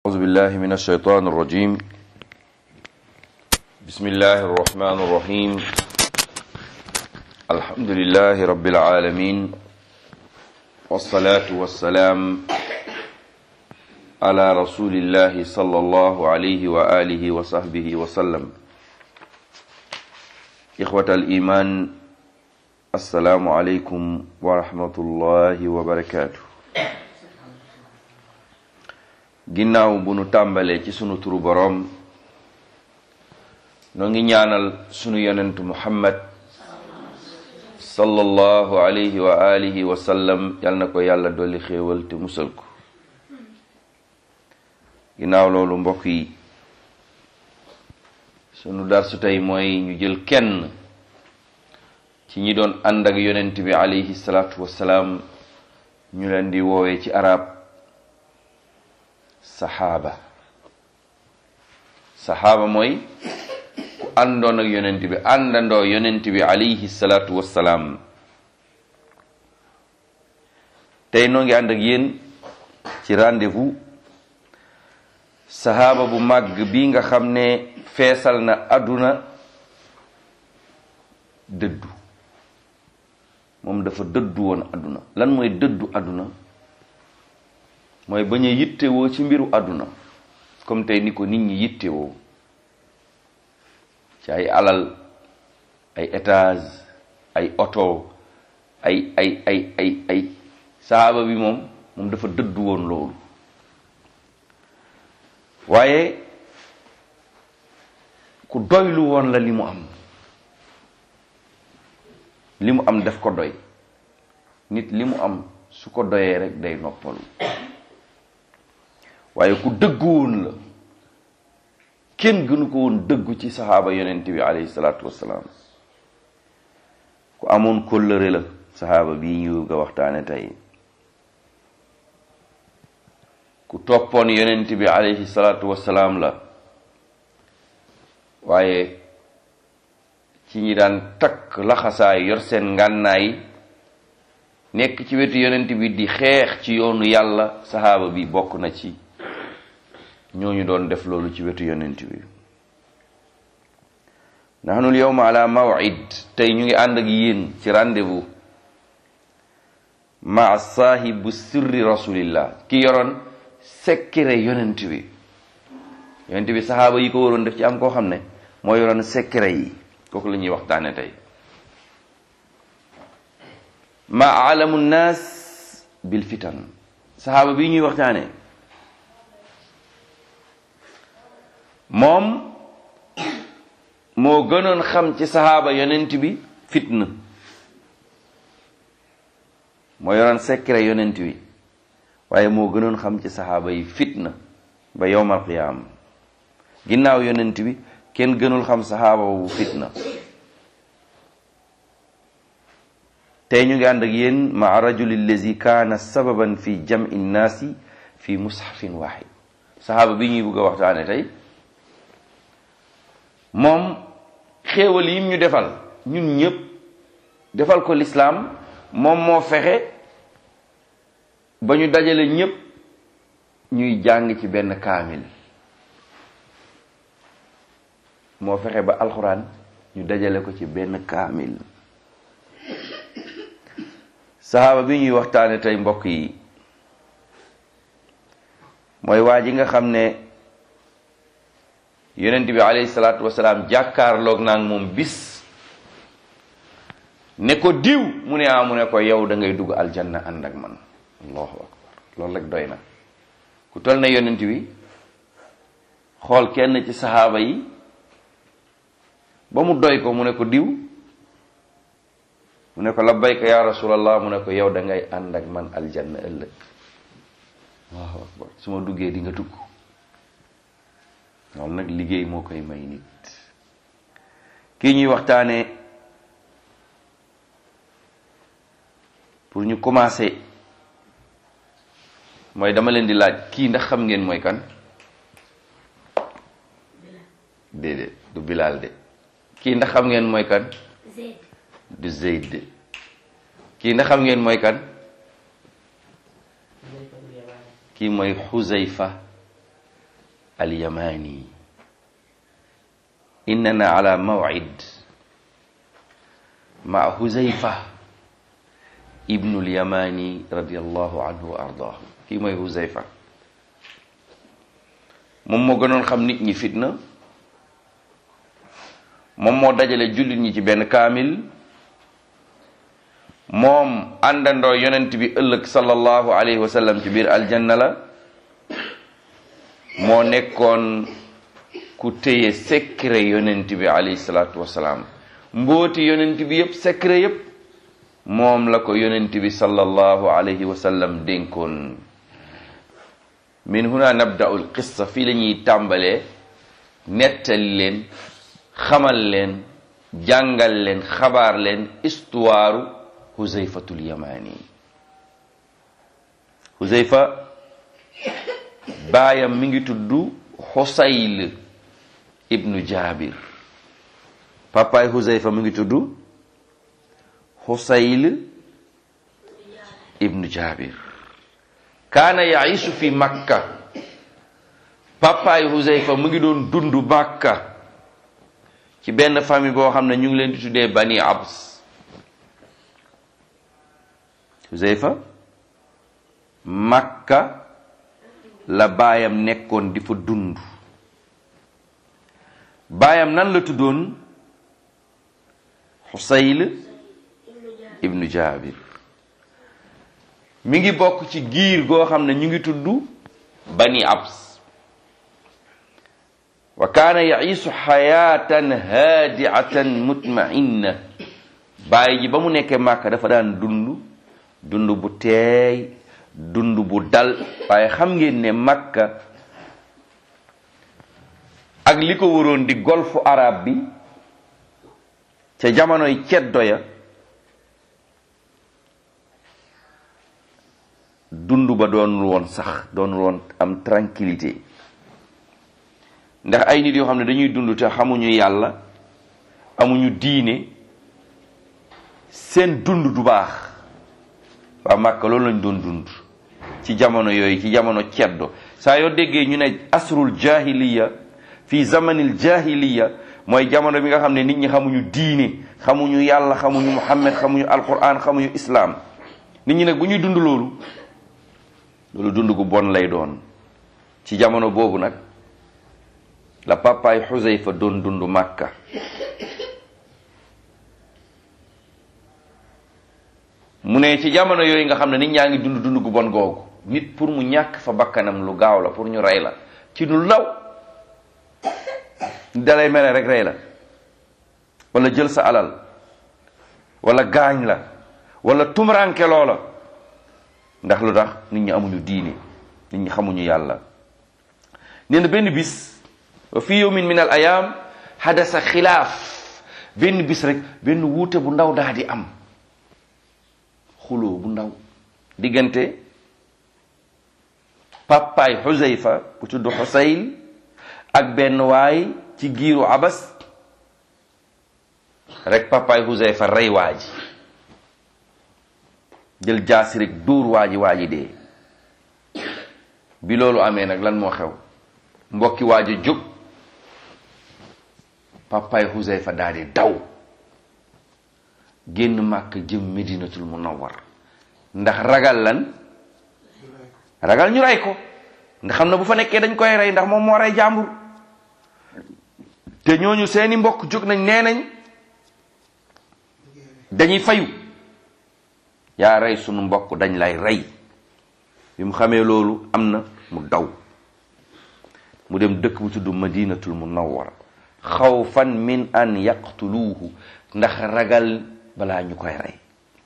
أعوذ بالله من الشيطان الرجيم بسم الله الرحمن الرحيم الحمد لله رب العالمين والصلاة والسلام على رسول الله صلى الله عليه وآله وصحبه وسلم إخوة الإيمان السلام عليكم ورحمة الله وبركاته ginnaaw bu nu tàmbalee ci sunu turu boroom noo ngi ñaanal sunu yonentu muhammad sallallahu alayhi wa alihi wa sallam yal na ko yàlla dolli xéewal te musal ko ginnaaw loolu mbokk yi sunu darsu tey mooy ñu jël kenn ci ñi doon ànd ak yonent bi alayhi salaatu wassalaam ñu leen di woowee ci arab saxaaba saxaaba mooy ku àndoon ak yonent bi àndandoo yonent bi alayhi salaatu wassalaam tey noo ngi ànd ak yéen ci rendez-vous saxaaba bu màgg bi nga xam ne feesal na àdduna dëddu moom dafa dëddu woon àdduna lan mooy dëddu àdduna mooy bañ a yittewoo ci mbiru àdduna comme tey ni ko nit ñi yittewoo ci ay alal ay étage ay oto ay ay ay ay ay saaba bi moom moom dafa dëddu woon loolu waaye ku doylu woon la li mu am li mu am daf ko doy nit li mu am su ko doyee rek day noppalu waaye ku dëggu woon la kenn gënu ko woon dëggu ci saxaaba yonent bi alayhi salaatu wassalaam ku amoon kóllëre la saxaaba bii ñu nga waxtaane tey ku toppoon yonent bi alayhi salaatu wassalaam la waaye ci ñi daan takk laxasaay yor seen ngànnaay nekk ci wetu yonent bi di xeex ci yoonu yàlla saxaaba bi bokk na ci ñooñu doon def loolu ci wetu yonent bi nahnu lyawma ala mawid tey ñu ngi ànd ak yéen ci rendez-vous maa saahibu sirri rasulillah ki yoroon secret yonent bi yonent bi saxaaba yi ko waroon def ci am koo xam ne moo yoroon secret yi kooku la ñuy waxtaane tey ma alamu nnaas bil fitan saxaaba bi ñuy waxtaane moom moo gënoon xam ci saxaaba yonent bi fitna moo yoroon secret yonent bi waaye moo gënoon xam ci saxaaba yi fitna ba yowmal qiyaama ginnaaw yonent bi kenn gënul xam saxaaba bu fitna tey ñu ngi ànd ak yéen maa rajuli allazi kaana sababan fi jam'i nnaasi fi mushafin waahid saxaaba bi ñuy bëgg a waxtaane tey moom xéewal yim ñu defal ñun ñëpp defal ko lislaam moom moo fexe ba ñu dajale ñëpp ñuy jàng ci benn kaamil moo fexe ba alxuraan ñu dajale ko ci benn kaamil saxaaba bi ñuy waxtaane tey mbokk yi mooy waa ji nga xam ne yonent bi alayhi salaatu wasalaam jàkkaarloog naa moom bis ne ko diw mu ne ah mu ne ko yow da ngay dugg aljanna ànd ak man allahu akbar loolu rek doy na ku toll na yonent bi xool kenn ci saxaaba yi ba mu doy ko mu ne ko diw mu ne ko labbayka ya rasulallah mu ne ko yow da ngay ànd ak man aljanna ëllëg allahu akbar su ma duggee di nga dugg loolu nag liggéey moo koy may nit kii ñuy waxtaane pour ñu commencer mooy dama leen di laaj kii ndax xam ngeen mooy kan déedéet du Bilal de kii ndax xam ngeen mooy kan du Zeyd de kii ndax xam ngeen mooy kan kii mooy xuzayfa alyamani innana ala mawcid maa huzayfa ibnu lyamani radiallahu anhu wa ardaahu kii mooy huzayfa moom moo gënoon xam nit ñi fitna moom moo dajale jullit ñi ci benn kaamil moom àndandoo yonent bi ëllëg sallallahu alayhi wa sallam ci biir aljanna la moo nekkoon ku téye secret yonent bi alayhi salaatu wasalaam mbooti yonent bi yëpp secret yëpp moom la ko yonent bi sallallahu alayhi wa sallam dénkoon min huna nabda'u alqissa fii la ñuy tàmbalee nettali leen xamal leen jàngal leen xabaar leen histoire Huzayfatul Yamani Huzayfa baayam mi ngi tudd Xusayl ibnu Jaabir papaay Huzayfa mi ngi tudd Xusayl ibnu Jaabir kaana yaishu fi Makka papaay Huzayfa mu ngi doon dund Makka ci benn famille boo xam ne ñu ngi leen di tuddee Bani Abs Huzayfa Makka la baayam nekkoon di fa dund baayam nan la tuddoon Xusayl ibnu Jaabir mi ngi bokk ci giir goo xam ne ñu ngi tudd Bani Abs wa kaana yaciisu xayaatan haadiatan mutmainna baay ji ba mu nekkee Makka dafa daan dund dund bu teey dund bu dal waaye xam ngeen ne Makka ak li ko waroon di golfu arab bi ca jamonoy ceddo ya dund ba doonul woon sax doonul woon am tranquillité ndax ay nit yoo xam ne dañuy dund te xamuñu yàlla amuñu diine seen dund du baax waa Màkka loolu lañ doon dund ci jamono yooyu ci jamono ceddo saa yoo déggee ñu ne asrul jahiliya fii zamanil jahiliya mooy jamono bi nga xam ne nit ñi xamuñu diine xamuñu yàlla xamuñu muhammad xamuñu alquran xamuñu islaam nit ñi nag bu ñuy dund loolu loolu dund gu bon lay doon ci jamono boobu nag la papaay Xusayfa doon dund Màkka mu ne ci jamono yooyu nga xam ne nit ñaa ngi dund dund gu bon googu nit pour mu ñàkk fa bakkanam lu gaaw la pour ñu rey la ci lu law dalay mere rek rey la wala jël sa alal wala gaañ la wala tumranke loola ndax lu tax nit ñi amuñu diine nit ñi xamuñu yàlla nee na benn bis wa fi yawmin min al ayam hadasa xilaaf benn bis rek benn wuute bu ndaw daa di am xuloo bu ndaw diggante papaay Xusayfa bu tudd Xusayl ak benn waay ci giiru abas rek papaay Xusayfa rey waa ji jël jaasi rek dóor waa ji waa ji dee bi loolu amee nag lan moo xew mbokki waa ji jóg papaay Xusayfa daal di daw génn màkk jëm medinatul munawwar ndax ragal lan ragal ñu rey ko ndax xam na bu fa nekkee dañ koy rey ndax moom moo rey jàmbur te ñooñu seeni mbokk jóg nañ nee nañ dañuy fayu yaa rey sunu mbokk dañ lay rey bi mu xamee loolu am na mu daw mu dem dëkk bu tudd madinatul munawwara xawfan min an yaqtuluuhu ndax ragal balaa ñu koy rey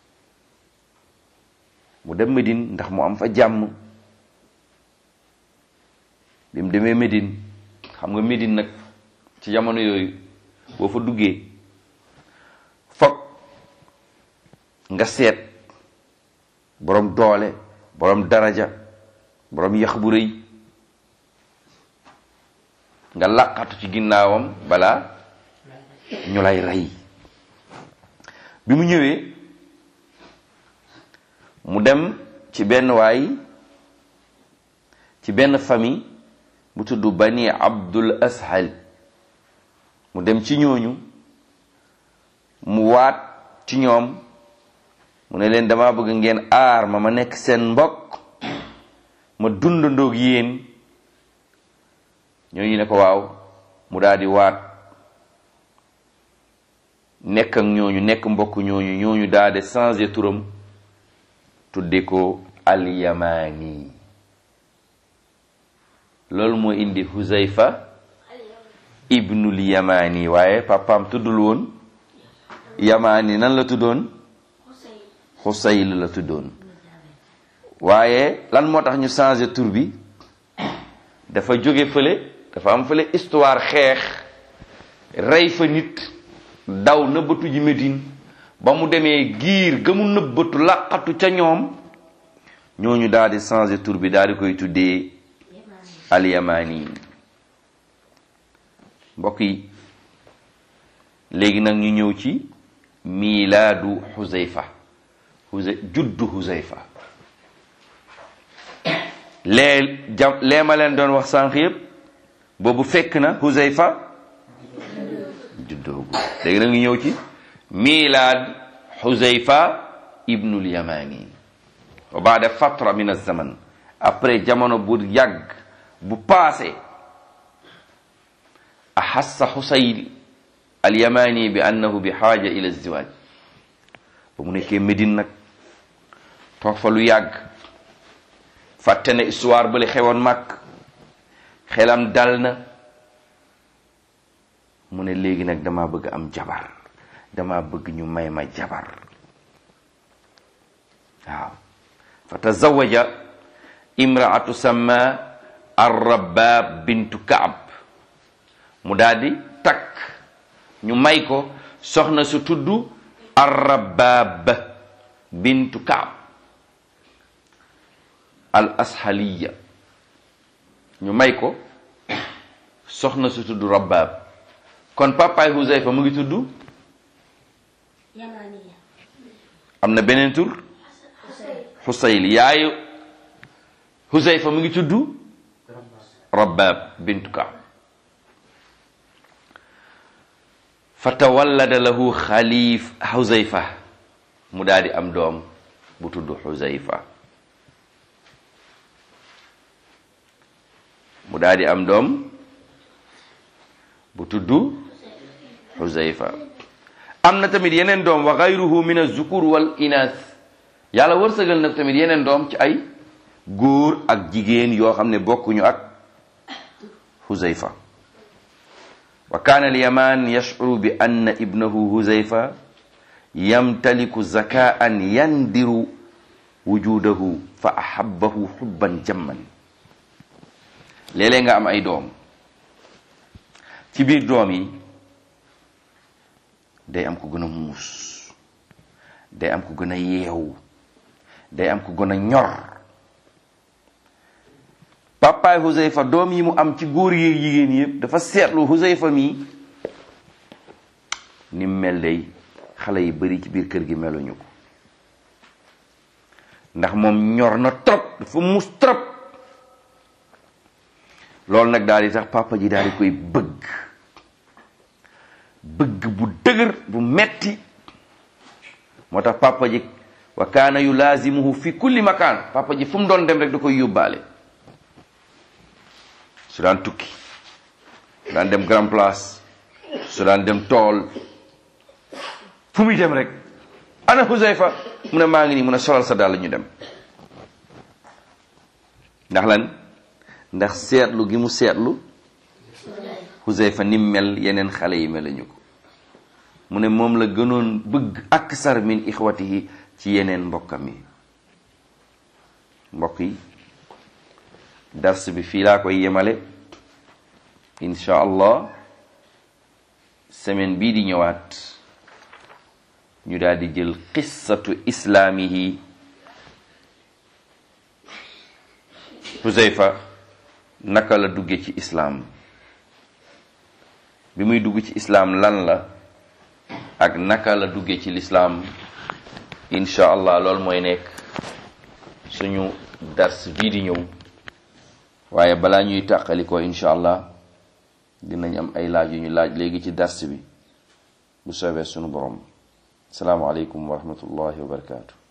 mu dem Medine ndax mu am fa jàmm bi mu demee Medine xam nga Medine nag ci jamono yooyu boo fa duggee foog nga seet boroom doole boroom daraja boroom yax bu rëy nga laqatu ci ginnaawam balaa ñu lay rey bi mu ñëwee mu dem ci benn waay ci benn famille bu tudd bani abdul ashal mu dem ci ñooñu mu waat ci ñoom mu ne leen dama bëgg ngeen aar ma ma nekk seen mbokk ma dundandoog yéen ñooñu ne ko waaw mu daal di waat nekk ak ñooñu nekk mbokk ñooñu ñooñu daal di changé turam tudde ko alyamani loolu moo indi huzayfa ibnul yamani waaye papaam tuddul woon yamani nan la tuddoon xusayl la tuddoon waaye lan moo tax ñu changé tur bi dafa jóge fële dafa am fële histoire xeex rey fa nit daw nëbbatu ji Medine ba mu demee giir ga mu nëbbatu laqatu ca ñoom ñooñu daal di changé tur bi daal di koy tuddee alyamani mbokk yi léegi nag ñu ñëw ci miilaadu xuzayfa xuza juddu xuzayfa lee jam lee ma leen doon wax sànq yëpp boobu fekk na xuzayfa juddoogu léegi nag ñu ñëw ci miilaad xuzayfa ibnul yamani wa baada fatra min az-zaman après jamono bu yàgg bu paase axassa xusayl alyamani bi annahu bi xaaja ila ziwaaj ba mu nekkee Médine nag toog fa lu yàgg fàtte na histoire bale xewoon mag xelam dal na mu ne léegi nag dama bëgg am jabar dama bëgg ñu may ma jabar waaw fa tazawaja imraatu sama arrabab bintu kaab mu daldi takk ñu may ko soxna su tudd arrabab bintu kaab al ashaliya ñu may ko soxna su tudd rabab kon papaay Huzayfa mu ngi tudd am na beneen tur Xusayl yaayu Huzayfa mu ngi tudd rabab bintu kaab fa tawallada lahu xalif xuzayfa mu daal di am doom bu tudd xuzayfa mu daal di am doom bu tudd xuzayfa am na tamit yeneen doom wa gayruhu min azukur wal inas yàlla wërsëgal na tamit yeneen doom ci ay góor ak jigéen yoo xam ne bokkuñu ak xuzayfa wa kaana alyaman yashcuru bi anna ibnahu huzayfa yamtaliku zakaan yandiru wujudahu fa ahabbahu xubban jamman léeg-léeg nga am ay doom ci biir doom yi day am ku gën a muus day am ku gën a yeewu day am ku gën a ñor papaay Huzayfa doom yi mu am ci góor yi jigéen yëpp dafa seetlu Huzayfa mi ni mel day xale yi bari ci biir kër gi meluñu ko ndax moom ñor na trop dafa mus trop loolu nag daal di tax papa ji daal di koy bëgg bëgg bu dëgër bu metti moo tax papa ji wa kaana yulaazimuhu fi kulli makaan papa ji fu mu doon dem rek da koy yóbbaale su daan tukki su daan dem grand place su daan dem tool fu muy dem rek ana Huzayfa mu ne maa ngi nii mun a solal sa dàll ñu dem ndax lan ndax seetlu gi mu seetlu Huzayfa ni mel yeneen xale yi meluñu ko mu ne moom la gënoon bëgg aksar min ixwatihi ci yeneen mbokkam yi mbokk yi dars bi fii laa koy yemale incha allah semaine bii di ñëwaat ñu daal di jël qissatu islaamihi Huzayfa naka la dugge ci islaam bi muy dugg ci islaam lan la ak naka la dugge ci lislaam incha allah loolu mooy nekk suñu dars bii di ñëw waaye balaa ñuy tàqalikoo incha allah dinañ am ay laaj yu ñu laaj léegi ci dars bi bu soobee sunu borom salaamaaleykum wa rahmatullahi wa barakaatu